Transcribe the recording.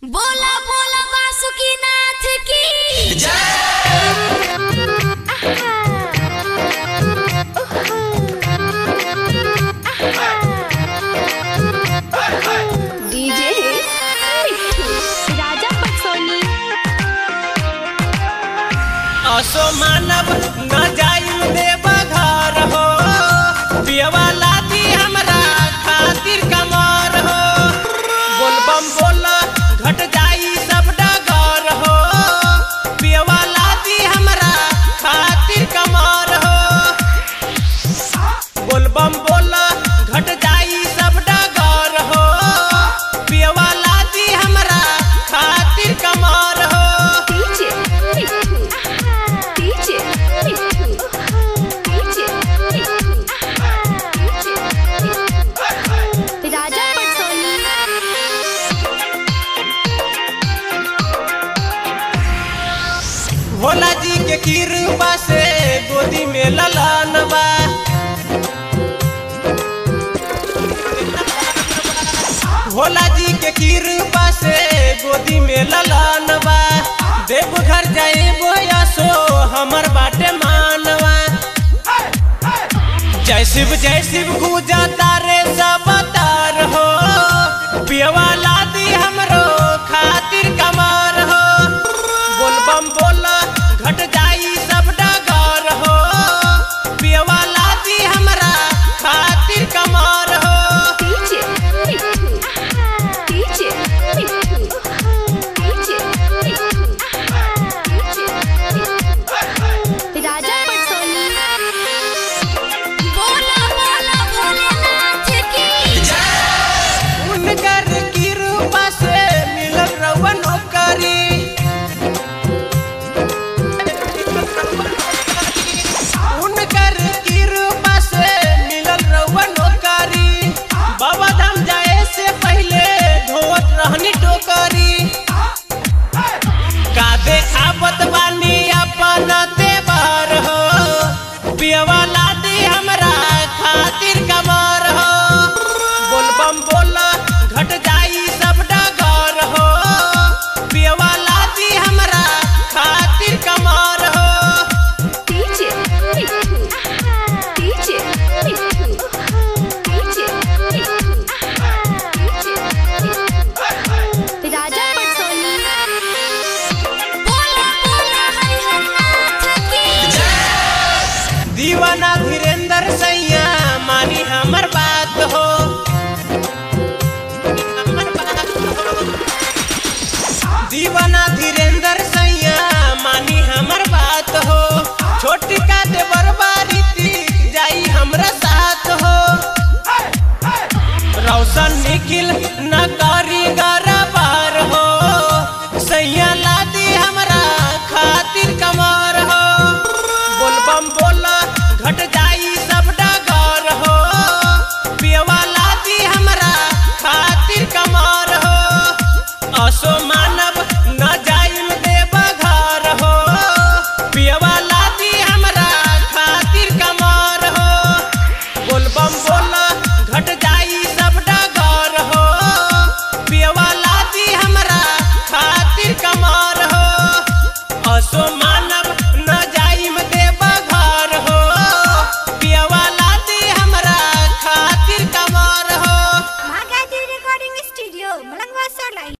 बोला बोला वासुकीनाथ की डीजे राजा पटसोनी असो मानव न जायु देव घर हो पियवा लादी हमरा खातिर कमर हो बोलबम बोल घट जाई सब डगर हो पियवा लादी हमरा खातिर कमर हो बोलबम बोल घट जाई सब डगर हो पियवा लादी हमरा खातिर कमर हो डीजे डीजे डीजे राजा पटसोनी भोला जी के कृपा से गोदी में ललन बा भोला जी के कृपा से गोदी में ललन बा देवघर जाए बोया सो हमर बाटे मानवा जय शिव जय शिव पूजा तारे सब तार हो पियवा लादी हमरो खातिर कमार हो बोलबम बोल घट जाई सब डगर हो पियवा लादी हमरा खातिर कमार हो डीजे डीजे डीजे राजा पटसोनी बोला बोला भोलेनाथ की उनकर कृपा से मिलल रउआ नौकरी उनकर कृपा से मिलल रउआ नौकरी बाबा धाम जाए से पहले धोवत रहनी टोकरी का देखावत बानी अपन देवर हो पियवा लादी हमरा खातिर कमर हो बोलबम बोल घट जाई सब डगर हो पियवा लादी हमरा खातिर कमर हो डीजे डीजे डीजे राजा पटसोनी बोला बोला हरिहरनाथ की दीवाना धीरेन्द्र सैया मानी हमर बात हो हमर बात हो। दीवाना धीरेन्द्र सैया